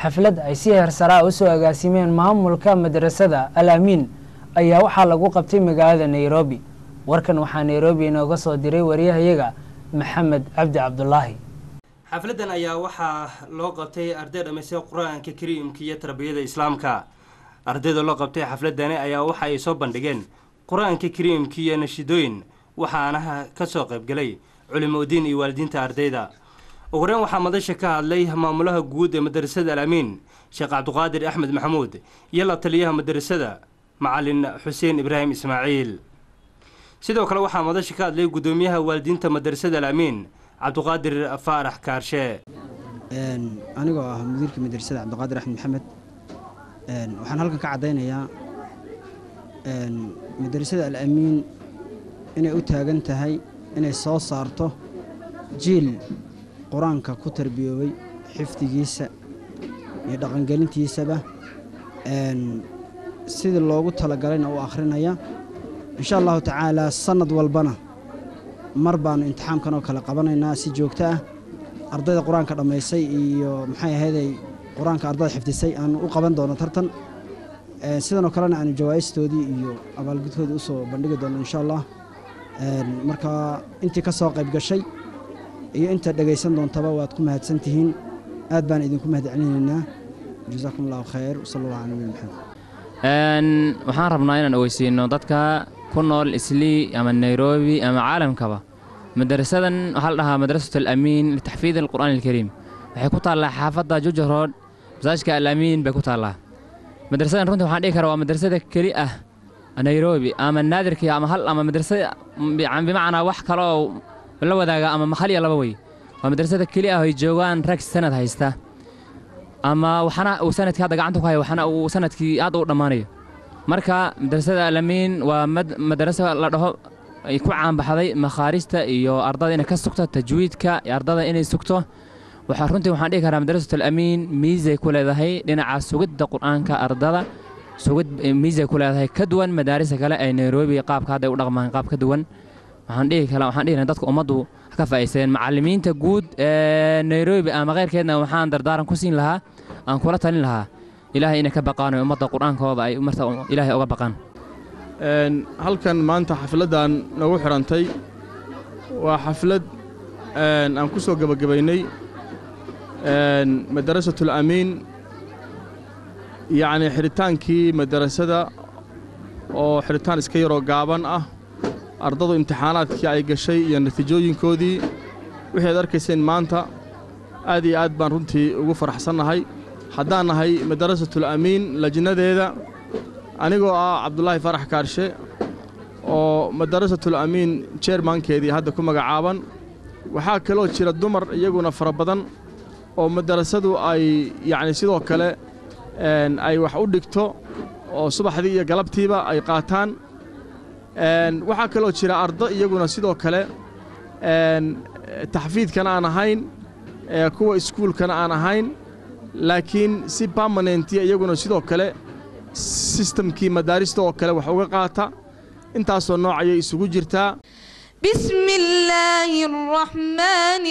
xaflad ay si heersaraa usoo agaasimeen maamulka madrasada al amiin ayaa waxaa lagu qabtay magaalada nairobi warkan waxaa nairobi inooga soo diray wariyahayaga maxamed cabdi cabdulaahi xafladan ayaa waxaa loo qabtay arday dhamaystay qur-aanka kariimka iyo tarbiyada islaamka ardayda loo qabtay xafladani ayaa waxa ay soo bandhigeen qur-aanka kariimka iyo nashidooyin waxaana kasoo qaybgalay culimodiin iyo waalidiinta ardayda ugu horeyn waxaa madasha ka hadlay maamulaha guud ee madrasada al amiin sheekh cabdiqaadir axmed maxamuud iyo la taliyaha madrasada macalin xuseen ibraahim ismaaciil sidoo kale waxaa madasha ka hadlay guddoomiyaha waalidiinta madrasada al amiin cabdiqaadir faarax kaarshe anigoo ah mudiirka madrasada cabdiqaadir axmed maxamed waxaan halkan ka caddaynayaa madrasada al amiin inay u taagan tahay inay soo saarto jiil qur-aanka ku tarbiyoobay xifdigiisa iyo dhaqangelintiisaba sidii loogu talagalayna u akhrinaya insha allahu tacaalaa sannad walbana mar baannu imtixaamkan oo kale qabanaynaa si joogto ah ardayda qur-aanka dhammaysay iyo maxay ahayday qur-aanka ardada xifdisay aanu u qaban doono tartan sidanoo kalena aanu jawaa'istoodii iyo abaalgudkoodii usoo bandhigi doono insha allah marka intii ka soo qayb gashay iyo inta dhegaysan doontaba waad ku mahadsan tihiin aad baan idinku mahad celinaynaa jasaakum allahu khayr wasala allah cala nabi maxamed waxaan rabnaa inaan ogeysiino dadka ku nool islii ama nairobi ama caalamkaba madrasadan waxaa la dhahaa madrasat alamiin litaxfiid alqur'aan alkariim waxay ku taallaa xaafadda juja rood masaajka alamiin bay ku taallaa madrasadan runtii waxaan dhihi karaa waa madrasada keli ah nairobi ama naadirkii ama hal ama madrasada bimacnaa wax kale oo la wadaaga ama mahal iyo laba wey waa madrasada keli ah ay joogaan rag sanad haysta ama waxana uu sanadkii hadda gacanta ku haya waxana uu sanadkii aad u dhammaanayo marka madrasada alamiin waa madraso la dhaho ay ku caanbaxday makhaarista iyo ardada inay ka sugto tajwiidka iyo ardada inay sugto waxaa runtii waxaan dhihi karaa madrasat alamiin miisay ku leedahay dhinaca sugidda qur-aanka ardada sugid miisay ku leedahay ka duwan madaarista kale ee nairobi qaabka hadda ay u dhaqmaan qaab ka duwan waxaan dhihi kala waxaan dhihi dadka ummaddu ka faa'iisadeen macallimiinta guud ee nairobi ama keyrkeedna waxaan dardaaran ku siin lahaa aan kula talin lahaa ilaahay inay ka baqaan oo ummadda qur-aankooda ay marta ilaahay uga baqaan halkan maanta xafladdan nagu xidhantay waa xaflad aan ku soo gebagabaynay madarasatul amiin yacnii xidhitaankii madarasada oo xidhitaan iska yaroo gaaban ah ardadu imtixaanaadkii ay gashay iyo natiijooyinkoodii wixii ad arkayseen maanta aad iyo aad baan runtii ugu faraxsannahay haddaan nahay madarasatul amiin lajnadeeda anigoo ah cabdulaahi farax kaarshe oo madarasatul amiin jeermankeedii hadda ku magacaaban waxaa kaloo jira dumar iyaguna fara badan oo madarasadu ay yacni sidoo kale ay wax u dhigto oo subaxdii iyo galabtiiba ay qaataan waxaa kaloo jira ardo iyaguna sidoo kale taxfiidkana aan ahayn kuwa iskuulkana aan ahayn laakiin si barmanentiya iyaguna sidoo kale sistamkii madaarista oo kale wax uga qaata intaasoo nooc ayay isugu jirtaa بسم الله الرحمن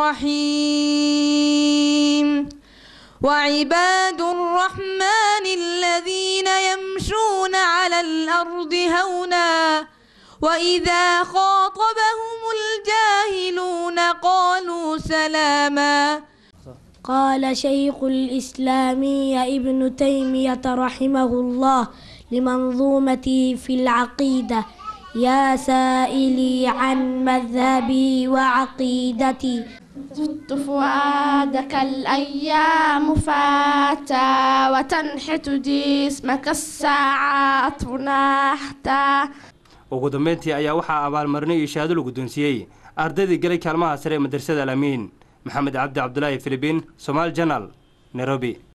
الرحيم وعباد الرحمن الذين يمشون على الأرض هونا وإذا خاطبهم الجاهلون قالوا سلاما قال شيخ الإسلام ابن تيمية رحمه الله لمنظومتي في العقيدة يا سائلي عن مذهبي وعقيدتي زدت فؤادك الأيام فاتا وتنحت جسمك الساعات نحتا ugu dambeyntii ayaa waxaa abaalmarinay iyo shahaado la guddoonsiiyey ardaydii galay kaalmaha sare ee madrasada al amiin maxamed cabdi cabdulaahi filibiin somaali janal nairobi